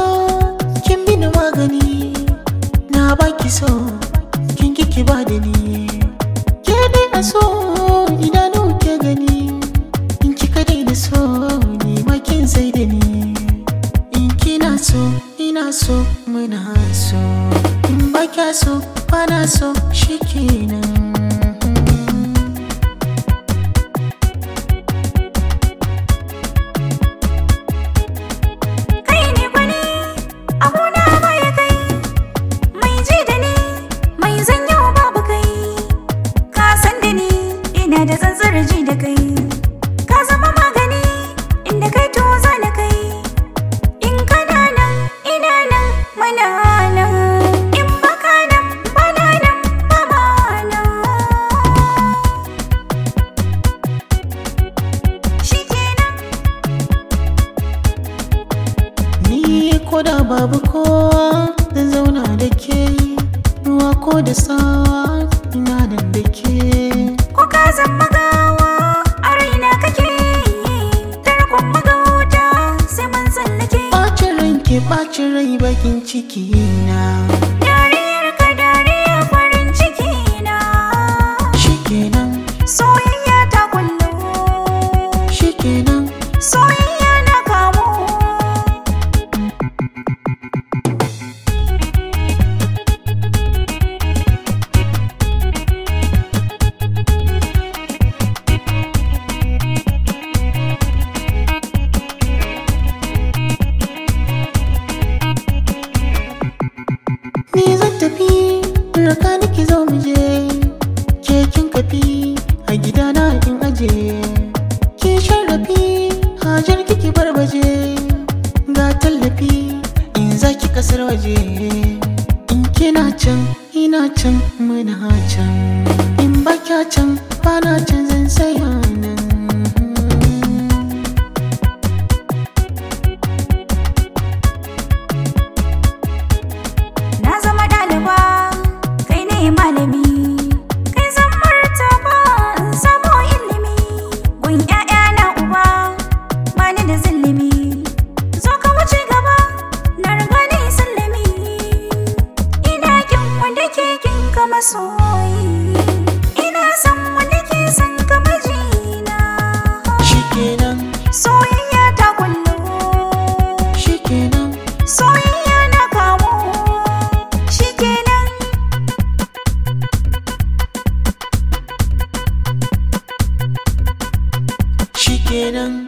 so kin bini magani na baki so kin kiki ba da ni ke dai a so idanu ke gani in kika dai da so ni ma kin sai da ni in kina so ina so muna so in ba kya so ba na so shikenan kai ne gwani abuna baya kai mai ji da ni mai zanyo babu kai ka san da ni ina da tsantsar ji da kai ka zama magani inda kai to za na kai in kana nan ina nan mana nan in baka nan bana nan ba ma nan shikenan Ni ko da babu kowa zan zauna da ke ruwa ko da sawa ina nan da ke ko ka zama gawa a raina kake tarkon magauta sai mun tsallake ɓacin ranke ɓacin rai bakin ciki na dariyar ka dariya farin ciki na shikenan soyayya ta kullu shikenan soyayya na kamu ni zan tafi raka niki zo mu je ke kin kafi a gidana in aje ki sharrafi hajar kiki barbaje ga tallafi in zaki kasar waje in kina can ina can muna can in ba kya can bana can zan saya nan na zama ɗaliba kai ne malami kai zan martaba in samo ilimi gun 'ya'ya na uba ba ni da zillimi zo ka wuce gaba na riga ni sallami ina kin wanda ke kin ka masoyi ina son wanda ke son ka mijina shikenan soyayya ta kullu shikenan soyayya na kamu shikenan shikenan